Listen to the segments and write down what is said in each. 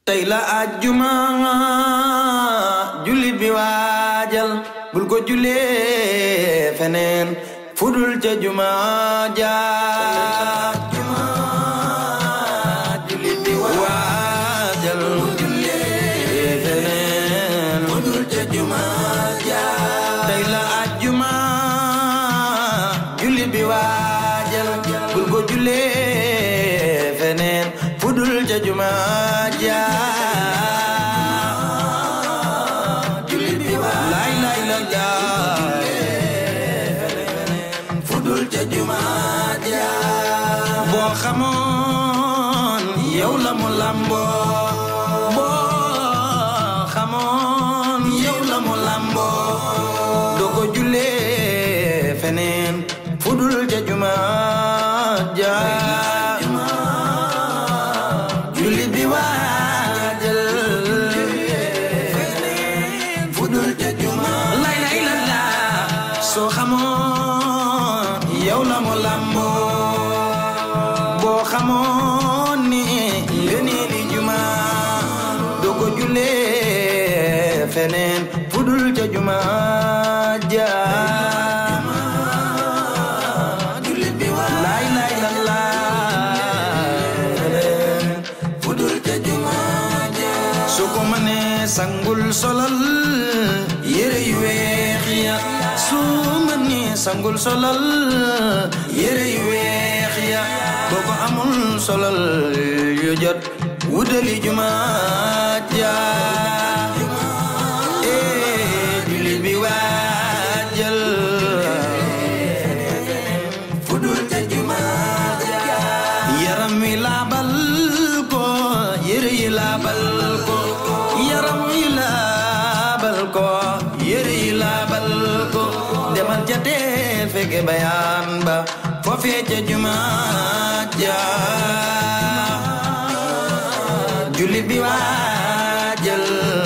tey la àjjuma jullit bi waajal bul ko julee feneen fudul ca juma ja jullit bi waajal julee feneen fudul ca juma ja tey la àjjuma jullit bi waajal bul ko julee feneen fudul ca juma ja jullit bi waajal lay lay la la fudul ca juma ja boo xamoon yow la mu lamboo boo xamoon yow la mu lamboo doo ko julee feneen fudul ca juma ja jullit bi waajal feneen fudul ca juma lay lay la la soo xamoon yow la mu lamboo boo xamoon ni ngëneeli juma doo ko julee feneen fudul ca juma ja jullit bi waa lay lay la la fudul ca juma ja su ko mënee sangul solal yére yu weex ya su mënee sangul solal yére yu weex ya boo ko amul solal yu jot wutali juma ja eh jullit bi waajal fudul ca juma ja yaram wi laabal ko yére yi laabal ko yaram wi laabal ko yére yi laabal ko demal ca teel fekke bayaan ba foofee ca juma ja jullit bi waajal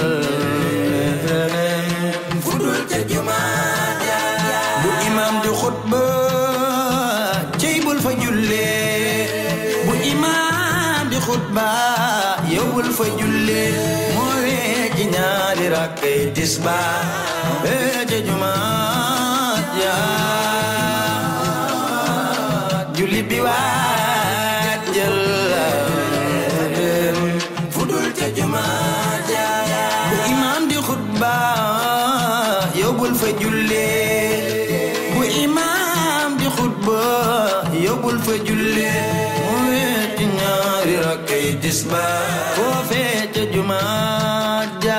fudul ca juma ja bu imam di xutba cey bul fa jullee bu imam di xutba yow bul fa jullee moo wee ci ñaari rakkay tisba ee ca juma ja jullit bi waajal fudul ca juma ja bu imam di xutba yow bul fa jullee bu imam di xutba yow bul fa jullee mu weeti ñaari rakkay tisba foofee ca juma ja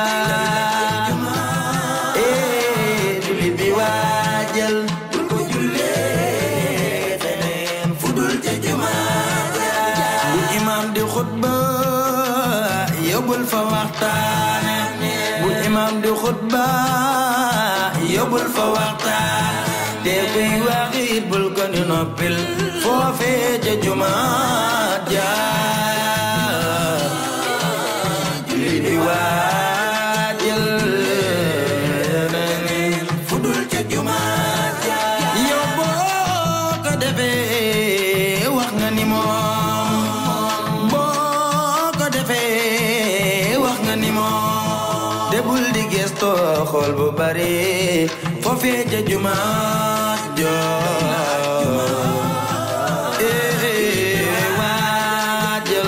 ee jullit bi waajal bul ko jullee feneen fudul ca juma ja bu imam di xutba yow bul fa waxtaane bu imam di xutba yow bul fa waxtaan te kuy waxit bul ko ni noppil foofee ca juma ja julli di waajal fudul ca juma ja yow boo ko defee wax nga ni moom boo ko defee wax nga ni moom de bul di gestoo xool bu bari foofee ca juma jo eh waajal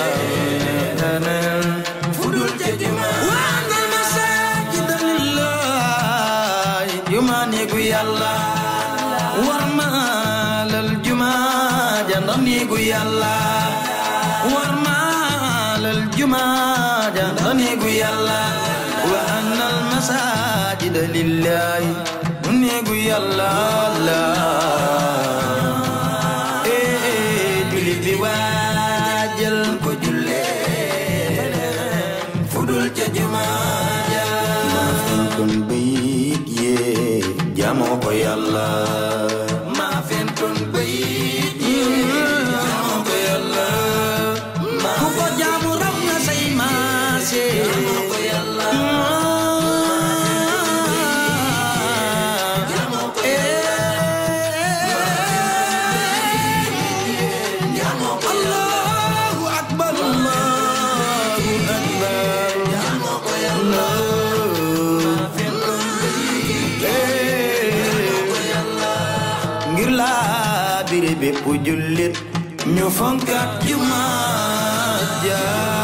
fudul ca juma waangal masaajida lillahi juma néegu yàlla war maalal juma ja ndax néegu yàlla war maalal juma ja ndax néegu yàlla wa annal masaajida lillahi néegu yàlla la eh jullit bi waajal ko jullee fudul ca juma ja maa fen kon bayit yee jaamoo ko yàlla maa fen kon bayit yee jaamoo ko yàlla ku ko jaamu raw nga say maase jaamoo ko yàlla Allahu akbar Allahu akbar laabire bépp jullit ñu fonkat jumaa ja